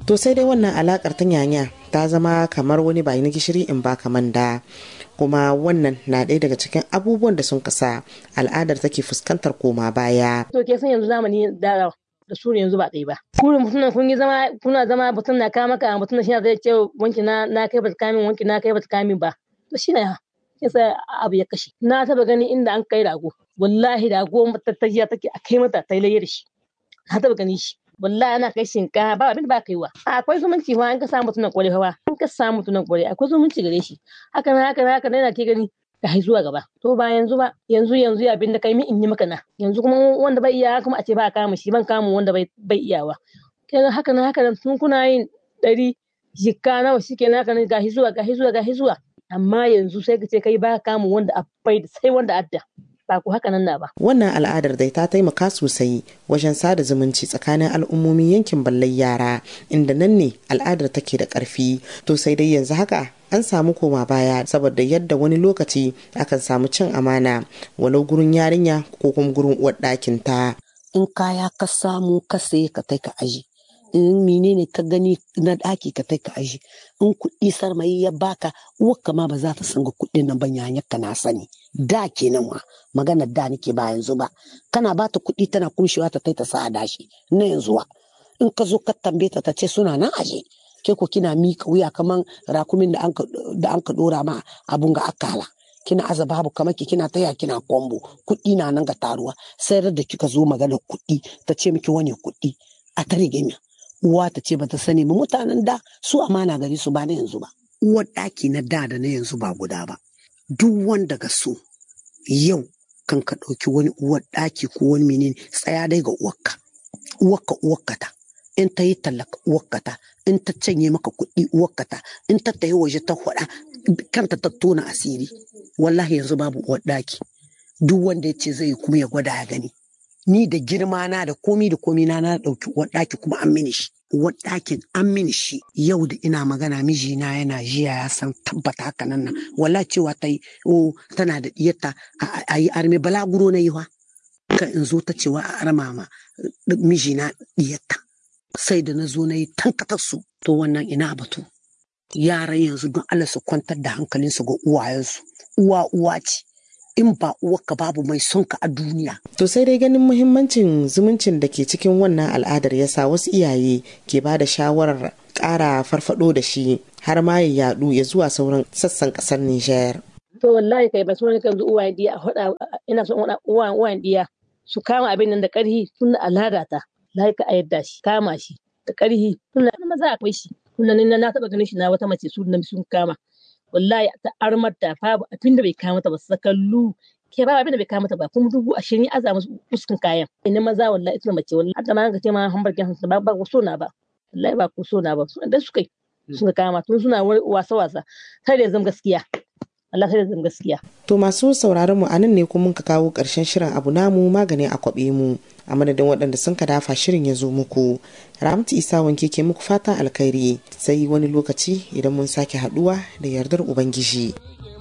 to sai dai wannan alakar ta nyanya ta zama kamar wani bayi na gishiri in ba kaman da kuma wannan na ɗaya daga cikin abubuwan da sun kasa al'adar take fuskantar koma baya to ke san yanzu zamani da da su yanzu ba ɗaya ba kurin mutum kun yi zama kuna zama mutum na kama ka mutum shi zai ce wanki na na kai bata kamin wanki na kai bata kamin ba to shi ne yasa abu ya kashe na taba gani inda an kai rago wallahi rago tattajiya take a kai mata ta yi da shi na taba gani shi wallahi ana kai shinkafa ba abin da ba kaiwa akwai zumunci fa an ka samu tunan kware fa an ka samu tunan kware akwai zumunci gare shi haka na haka na haka na ke gani da hai zuwa gaba to ba yanzu ba yanzu yanzu abin da kai mi in yi maka na yanzu kuma wanda bai iya kuma a ce ba kama shi ban kama wanda bai bai iyawa kenan haka na haka tun kuna yin ɗari jikka nawa shi kenan haka ga zuwa ga zuwa ga zuwa amma yanzu sai ka ce kai ba kama wanda a bai sai wanda adda ba ku haka nan na ba. Wannan al'adar dai ta taimaka sosai wajen sada zumunci tsakanin al'ummomin yankin ballai yara inda nan ne al'adar take da ƙarfi to sai dai yanzu haka an samu koma baya saboda yadda wani lokaci akan samu cin amana walau gurin yarinya ko kuma gurin uwar ɗakin ta. In kaya ka samu ka saye ka kai ka aji. in menene ka gani na ɗaki ka kai ka aji in kuɗi sarmayi ya baka uwarka ma ba za ta sanga kuɗin nan ban yanyar ka na sani da kenan ma magana da nake ba yanzu ba kana ba ta kuɗi tana kumshewa ta kai ta sa a dashi na yanzu wa in ka zo ka tambaye ta ta ce suna nan aje ke ko kina mika wuya kaman rakumin da an ka dora ma abun ga akala kina aza babu kamar ki kina taya kina kombo kuɗi na nan ga taruwa sai da kika zo magana kuɗi ta ce miki wani kuɗi a ta rige uwa ta ce bata sani ba mutanen da su amana gari su ba na yanzu ba uwar ɗaki na da da na yanzu ba guda ba duk wanda ga so yau kan ka ɗauki wani uwar ɗaki ko wani menene tsaya dai ga uwarka uwarka uwarka ta in ta yi tallaka uwarka ta in ta canye maka kuɗi uwarka ta in ta tayi waje ta faɗa kanta ta tona asiri wallahi yanzu babu uwar ɗaki duk wanda ya ce zai kuma ya gwada ya gani ni da girma na da komi da komi na na ɗauki ɗaki kuma an mini shi ɗakin an mini shi yau da ina magana mijina yana jiya ya san tabbata haka nan nan wala cewa ta yi o tana da diyarta a yi arme balaguro na yi wa ka in zo ta cewa a arma ma mijina diyarta sai da na zo na yi tankatar su to wannan ina batu yaran yanzu don Allah su kwantar da hankalinsu ga uwayensu uwa uwa ce in ba uwarka babu mai son ka a duniya. To sai dai ganin muhimmancin zumuncin da ke cikin wannan al'adar ya sa wasu iyaye ke ba da shawarar ƙara farfado da shi har ma ya yadu ya zuwa sauran sassan ƙasar Nijar. To wallahi kai ba su wani kan uwayen diya a faɗa ina son uwayen uwayen diya su kama abin nan da ƙarhi tun da al'ada ta lai ka yadda shi kama shi da ƙarhi tun da maza akwai shi tun da na taɓa ganin shi na wata mace su sun kama. wallahi ta armar da babu abin da bai kawo mata ba sakallu ke babu abin da bai kawo mata ba kuma dubu ashirin ya aza musu fuskan kayan ina maza wallahi ita mace wallahi hadda ma ga ce ma hamburger hansu ba ba so na ba wallahi ba ko so na ba su da suka yi suka kama tun suna wasa wasa sai da zama gaskiya Allah sai da zama gaskiya to masu sauraron mu anan ne kuma ka kawo karshen shirin abu namu magani a kwabe mu a madadin waɗanda sun ka dafa shirin ya zo muku ramtu isa wanke ke muku fatan alkhairi sai wani lokaci idan mun sake haɗuwa da yardar ubangiji